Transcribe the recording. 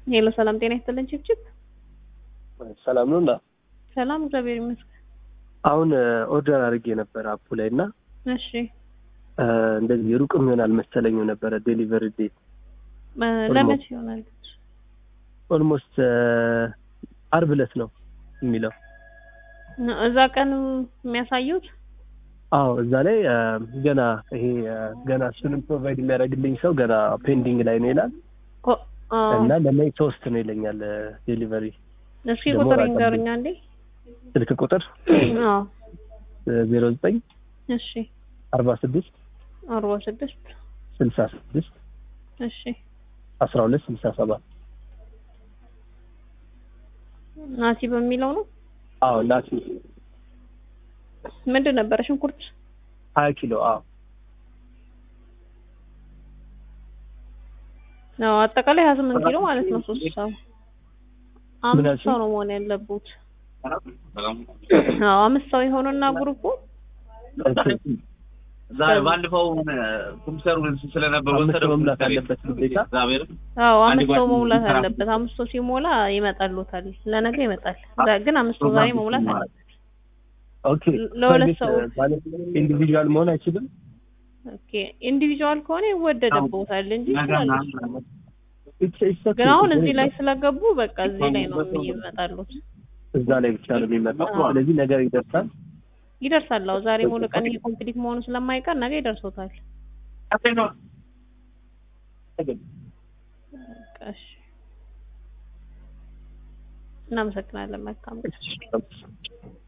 ሄሎ ሰላም ጤና ይስጥልን ችብችብ ሰላም ነው እና ሰላም እግዚአብሔር ይመስገን አሁን ኦርደር አድርጌ ነበር አፑ ላይ እና እሺ እንደዚህ ሩቅም ይሆናል መሰለኝም ነበረ ዴሊቨሪ ዴት እ ለመቼ ይሆናል ኦልሞስት አርብ ዕለት ነው የሚለው እዛ ቀን የሚያሳዩት አዎ እዛ ላይ እ ገና ይሄ እ ገና እሱንም ፕሮቫይድ የሚያደርግልኝ ሰው ገና ፔንዲንግ ላይ ነው ይላል ኮ አዎ እና ለሜይ ሶስት ነው ይለኛል ዴሊቨሪ እስኪ ደግሞ ቁጥር ራቅ ይንገሩኛ እንዴ ስልክ ቁጥር አዎ ዜሮ ዘጠኝ እሺ አርባ ስድስት አርባ ስድስት ስልሳ ስድስት እሺ አስራ ሁለት ስልሳ ሰባት ናቲ በሚለው ነው አዎ ናቲ ምንድን ነበረ ሽንኩርት ሀያ ኪሎ አዎ ነው አጠቃላይ ሀያ ስምንት ኪሎ ማለት ነው ሶስት ሰው አምስት አልሽኝ? ሰው ነው መሆን ያለቡት አዎ አምስት ሰው የሆነና ግሩፑ ባለፈው ኮምፒውተሩ ስለነበር አምስት ወሰደው መሙላት አለበት ግዴታ እግዚአብሔር አዎ አንድ አምስት ሰው ጓደኛዬ መሙላት ስራ- አለበት። አምስት ሰው ሲሞላ ይመጣሉታል። ለነገ ይመጣል። ዛ- ግን አምስት ሰው ዛሬ መሙላት አለበት። ኦኬ ለሁለት ሰው። ማለት ኢንዲቪዥዋል መሆን አይችልም ኦኬ ኢንዲቪጁዋል ከሆነ ይወደድቦታል እንጂ ይችላሉ። It's- it's okay. ግን አሁን እዚህ ላይ ስለገቡ በቃ እዚህ ላይ ነው ይመጣሉት። እዛ ላይ ብቻ ነው የሚመጣው አዎ። ስለዚህ ነገር ይደርሳል ይደርሳል። አዎ ዛሬ ሙሉ ቀን ይሄ ኮምፕሊት መሆኑ ስለማይቀር ነገ ይደርሶታል። በቃ እሺ። እናመሰግናለን። መልካም ቀን።